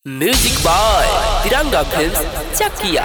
Music by Tiranga film Chakia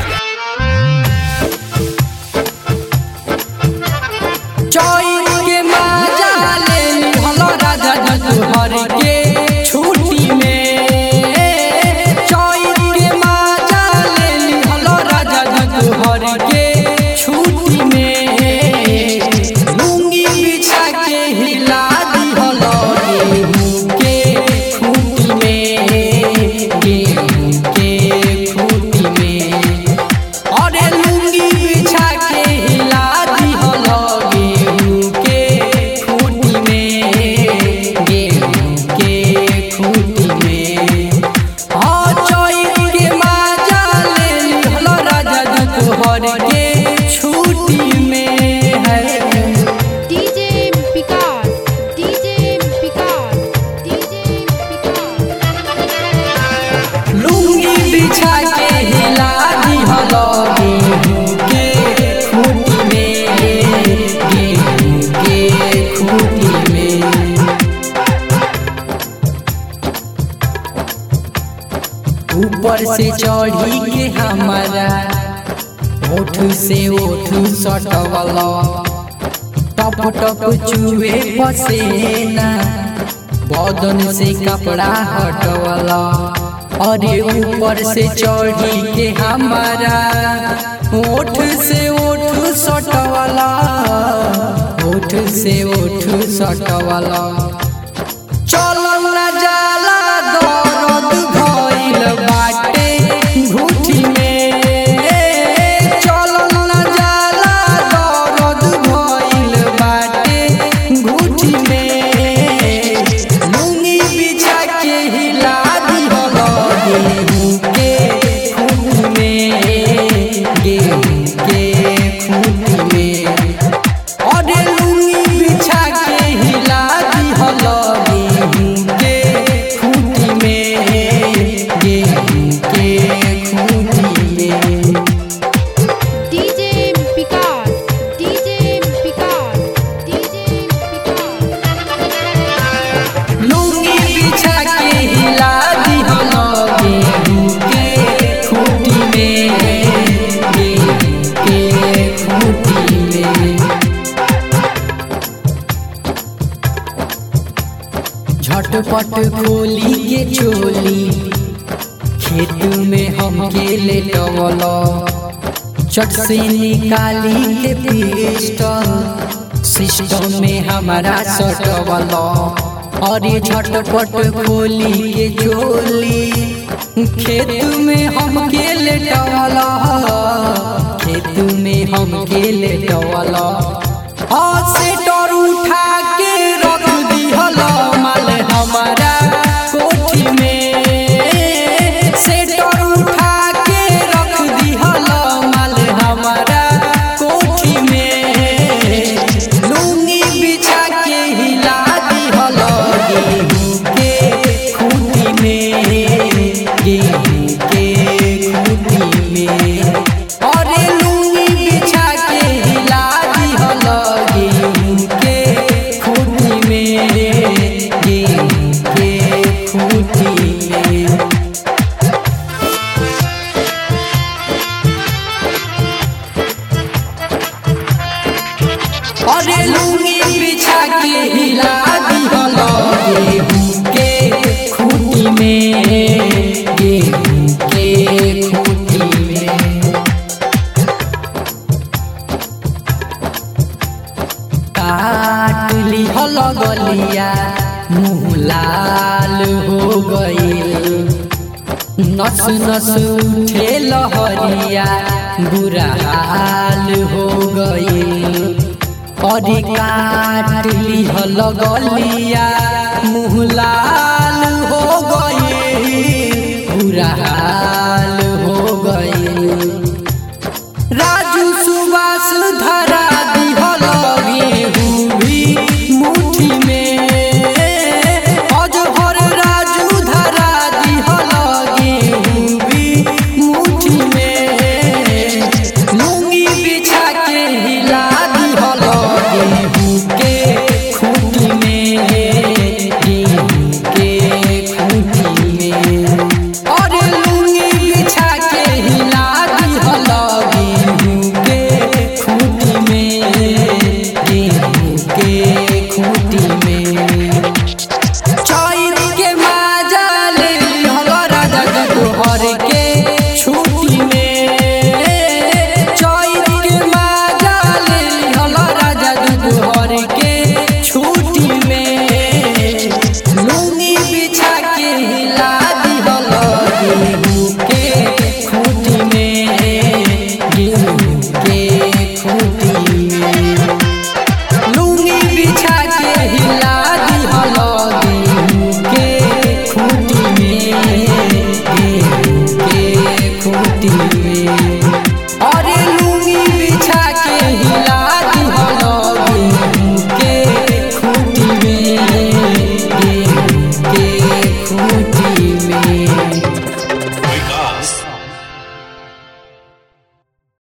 चोर के माजा ले लिहलो राजा जतुहर के छुट्टी में चोर के माजा ले लिहलो राजा जतुहर के छुट्टी में लुंगी बिछा के हिला दिहलो गेहूं के खूंटी में गेहूं के खूंटी में अरे लुंगी बिछा के हिला दिहलो गेहूं के खूंटी में गेहूं के खूंटी में हाँ चोर के माजा ले लिहलो राजा जतुहर के छुट्टी में है DJ Picard, DJ Picard, DJ Picard. लुंगी बिछा के हिला दिहलो गेहूं के खूंटी में गेहूं के खूंटी में ऊपर से चढ़ी के हमारा ओठ से ओठ सटवला टप टप चुए पसेना बदन से कपड़ा हटवला अरे ऊपर से चढ़ी के हमारा ओठ से ओठ सटवला ओठ से ओठ सटवला चलल ना जाला दर्द भइल बाटे घुटी में चलल ना जाला दर्द भइल बाटे घुटी में लुंगी बिछा के हिला दिहल गेहूं के खूंटी में गेहूं के खूंटी में अरे लुंगी बिछा के हिला दिहल गेहूं के खूंटी में गेहूं के खूंटी में DJ Picard, DJ Picard, DJ Picard. लुंगी बिछा के हिला दिहल गेहूं के खूंटी में गेहूं के खूंटी में झटपट खोली के चोली खेत में हमके लेटवल चट से निकाली के पिस्टल सिस्टम में हमारा सटवल अरे झटपट खोली के चोली खेत में हमके लेटवल खेत में हमके लेटवल से डर उठा के रख दिहल माल हमारा कोठी में से डर उठा के रख दिहल माल हमारा कोठी में लुंगी बिछा के हिला दिहल गेहूं के खूंटी में गेहूं के खूंटी में अरे लुंगी बिछा के हिला दिहल गेहूं के खूंटी में गेहूं के खूंटी में अरे लुंगी बिछा के हिला दिहल गेहूं के खूंटी में गेहूं के खूंटी में काट लिहल गलिया मुँह लाल हो गईल नस नस उठे लहरिया बुरा हाल हो गईल अरे काट लिहल गलिया मुँह लाल हो गईल बुरा हाल